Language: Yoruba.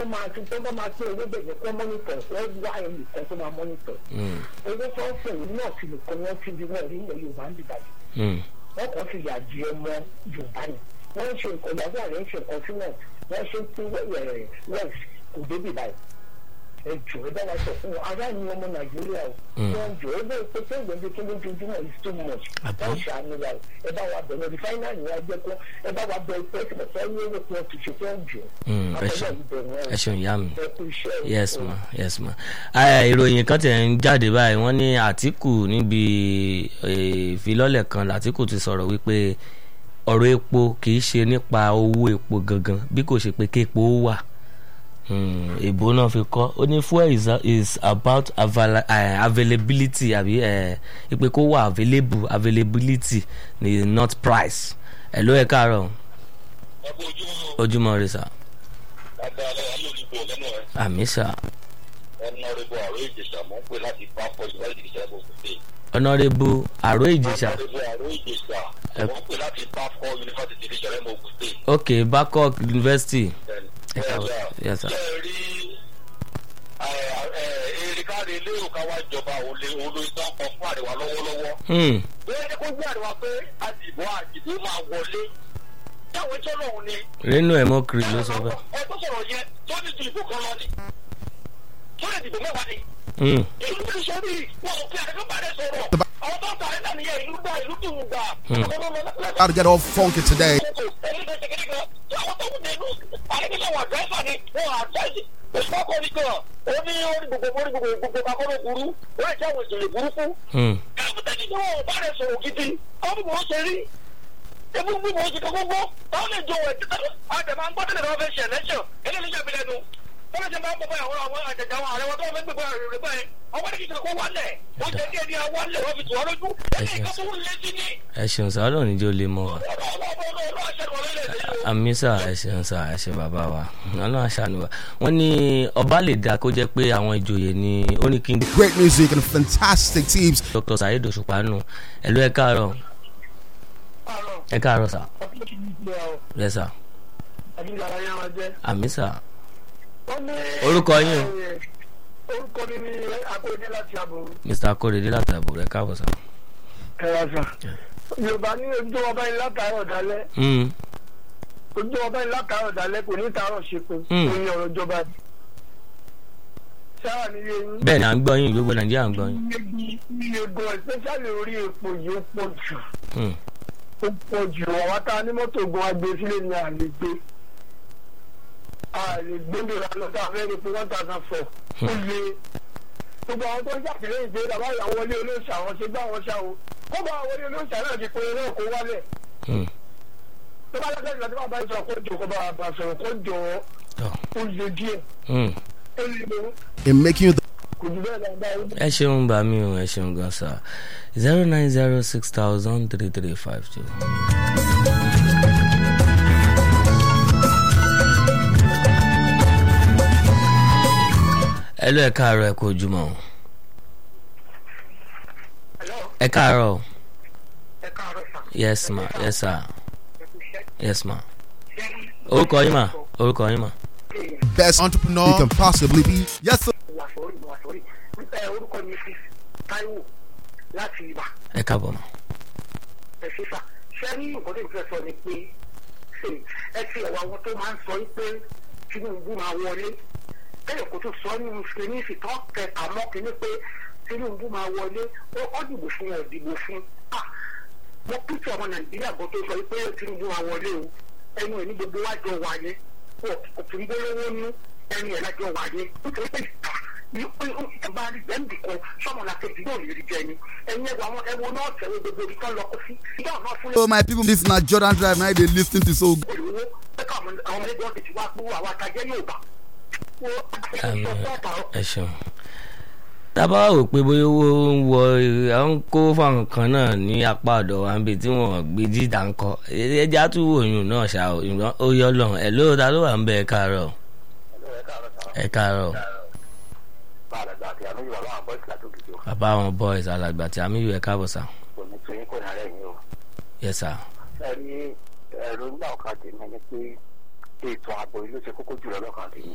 máa ti tó bá máa pé owó bẹ̀rẹ̀ kó mọ́nítọ̀ wọ́n wá ẹnìkan tó máa mọ́nítọ̀ Mm, owó tó ń pè ní náà ti nìkan wọ́n ti di wọ́n rí ilẹ̀ yorùbá ń dìbàjẹ́ mm, wọ́n kàn fi yà di ọmọ yorùbá ni wọ́n ń ṣe nǹkan ìyàwó àrẹ ń ṣe nǹkan sí wọn wọ́n ṣe ń pín west kò débi báyìí ẹ jọ ẹ bá wa sọ fún wọn ará ni ọmọ nàìjíríà o wọ́n jọ ẹ bẹ́ẹ̀ pé pé ìgbẹ́jọ́ tó lójoojúmọ́ is too much Àbí? wọ́n ṣàánú wa o ẹ bá wa bẹ̀rẹ̀ rìfáínàlì wa jẹ́ kó ẹ bá wa bẹ̀rẹ̀ pé ẹ ní owó kan ti ṣe fẹ́ jù mm, ẹ ṣeun ẹ ṣeun ìyá mi. ẹ kú iṣẹ́ o. yes ma yes ma ẹ ìròyìn kan tẹ̀ ń jáde báyìí wọ́n ní àtìkù níbi eh, ìfilọ́lẹ̀ kan làtìkù ti sọ̀rọ̀ wípé ọ̀rọ̀ epo kì í ṣe nípa owó epo gangan bí kò ṣe pé képo wà Hmm, ìbò náà fi kọ́ ó ní fuel is, is about avala, uh, availability àbí ìpè kó wà available availability ni not price ẹ̀ ló ẹ̀ káàárọ̀ ẹ kú ojúmọ́ ojúmọ́ rẹ sà dáadáa ayé òdìbò lẹ́nu ẹ̀ àmì sà ẹnu ọ̀rẹ́bù àrò ìjẹsà mọ̀ ń pè láti bá pọ̀ ìwádìí ìjẹsà ẹ̀bùn òkúté. ọ̀nàrẹ́bù àrò ìjìṣà ọ̀rẹ́bù àrò ìjẹsà Ẹ- mọ̀ ń pè láti bá pọ̀ yunifásitì ìjẹsà ẹ̀bùn òkúté. ok Babcock University Ẹ bẹ́ẹ̀ káàbọ̀. Yes, sir. ṣe é rí erékáre lérò ká wá jọba olè olóyún kan fún àríwá lọ́wọ́lọ́wọ́. hmm. bẹ́ẹ̀ ni kó gbé àríwá pé àdìbò àdìbò máa wọlé. táwọn ìjọ náà ni Reno Emokri ló sọ bẹ́ẹ̀. ẹ tó sọ̀rọ̀ yẹn tó ní ju ìbò kan lọ ni tó lè dìbò mẹ́wàá ni Hmm. ìlú ti sọ bí wọn ò fi àdéhùn bá rẹ sọ̀rọ̀ àwọn tó ń ta ẹ̀dá nìyẹn ìlú gbà ìlú tó ń gbà. Gotta get all funky today. àwọn tó ń dẹnu àdéhùn wọn àdéhùn ni wọn àdéhùn ìfọkọ ní kan ó ní orí gbogbo orí gbogbo gbogbo kakọ́rọ́ burú wọ́n jẹ́ àwọn ìṣẹ̀lẹ̀ burúkú. Hmm. ẹ̀ẹ́dẹ́gbẹ̀ta ni wọn ò bá rẹ sọ̀rọ̀ gidi àwọn bí wọ́n ṣe rí ebi bí wọ́n ṣe kọ́kọ́ gbọ́ táwọn lè jọ ẹ̀ títà àdèmà ń gbọ́ tẹ́lẹ̀ náà fẹ́ ṣe ẹ̀lẹ́ṣọ̀ eléyìí ṣe àbílẹ̀ nu wọ́n lè ṣe máa ń bọ̀ báyìí àwọn àwọn àjẹjà àwọn àrẹwà tó fẹ́ gbẹ̀gbẹ̀ rẹ̀ báyìí ọwọ́ ní kí ṣe kó wálẹ̀ wọ́n jẹ́ díẹ̀ díẹ̀ wálẹ̀ wọ́n fi tù wọ́n lójú eléyìí kan tó ń lé sí ní ẹ ṣeun sá ọlọ́run níjó lè mọ wa àmì sá ẹ ṣeun sá ẹ ṣe bàbá wa ọlọ́run àṣàánú wa wọ́n ní ọba lè dá kó jẹ́ pé àwọn ìjòyè ni ó ní kí n Great music and fantastic teams. Dr. Saheed Òṣùpá nù ẹ ló ẹ káàárọ̀ ẹ káàárọ̀ sá yẹ sá àmì sá Orúkọ yín o. orúkọ mi ni akóredé láti àbò Mr. Akorede láti àbúrò ẹ káàbọ̀ sá. ẹ̀rọ sàn yorùbá ní ojú ọba yìí látàárọ̀ dálẹ́ Hmm. ojú ọba yìí látàárọ̀ dálẹ́ kò ní tàárọ̀ ṣepin Hmm. òun ni ọ̀rọ̀ ìjọba yìí sáà ní iye yín bẹ́ẹ̀ ni à ń gbọ́ yín gbogbo Nàìjíríà ń gbọ́ yín. iye iye gan especially orí epo yìí ó pọ̀ jù Hmm. ó pọ̀ jù àwọn tá a ní mọ́tò gan agbè sílé ni à lè gbé a lè gbé lóra lọ sí abẹ́rẹ́ epo one thousand four ó lé gbogbo àwọn tó ń ṣàtìlẹ́yìn pé bàbá ìyàwó wọlé olóòṣà àwọn ṣe gbá àwọn ṣá o kó bá wọlé olóòṣà náà ti pinnu náà kó wálẹ̀ Hmm. tó bá lọ́sẹ̀ ìgbà tó bá bá ń sọ kó jọ kó bá bá sọ̀rọ̀ kó jọ Tọ́. ó lé díẹ̀ Hmm. ó lé lọ In making you the kò jù bẹ́ẹ̀ lọ́dọ̀ ó ẹ ṣeun bá mi o ẹ ṣeun gan sa zero nine zero six thousand three three five two. ẹ lọ ẹ káàárọ̀ ẹ kú ojúmọ́ o. ẹ káàárọ̀ o. ẹ káàárọ̀ sà yes ma yes sir ẹ kú iṣẹ́ yes ma orúkọ yín ma orúkọ yín ma. best entrepreneur you can possibly be. Yes, sir. wà sórí wà sórí ẹ orúkọ mi fi Táíwò láti ibà ẹ káàbọ̀ ma. ẹ ṣe sà ṣé ní nǹkan tó ń fẹ́ sọ ni pé ṣe ẹ ti ẹ̀wọ̀ àwọn tó máa ń sọ pé Tinubu máa wọlé kẹ́yọ̀ kó tó sọ nínú ní ìfìtọ́ kẹta mọ́ kínní pé Tinubu máa wọlé ó ó dìbò fún ẹ̀ dìbò fún ah mo píṣọ ọmọ Nàìjíríà kan tó sọ pé Tinubu máa wọlé o ẹnu ẹ̀ ní gbogbo wájọ wáyé kò tún gbólówó nú ẹnu ẹ̀ lájọ wáyé nítorí pé ìta ní pé ó ti bá rí bẹ́ẹ̀ndì kan sọ́mọ làkejì yóò lè rí jẹ ni ẹ̀yin ẹ̀wọ̀ àwọn ẹ̀wọ̀ náà tẹ̀wé gbogbo ibi tán lọ kó sí ìdá náà fún So my people, this na Jordan Drive. Now they listen to so. good. olùwó pẹ́ka àwọn ọmọ ẹgbẹ́ ọ̀sẹ̀ tí wàá gbówó àwọn àtàjẹ́ yóò bá. Àmì ẹ ṣeun tábà wò pé bóyá owó ń wọ à ń kó fáwọn kan náà ní apá ọ̀dọ̀ wa níbi tí wọ́n gbé jíjà ń kọ́ ẹja tún wò yùn náà ṣá o ìgbọ́n ó yọ lọ ẹ̀ ló ta ló wà ń bẹ ẹ káàárọ̀ ẹ káàárọ̀ bàbá àwọn boys alàgbà tí àmì yù ẹ káàbọ̀ sá yes sir ẹni ẹ̀rọ ńlá ọ̀kan tèmi ni pé ètò ààbò ìlú ṣe kókó jùlọ lọ́kàn tèmi.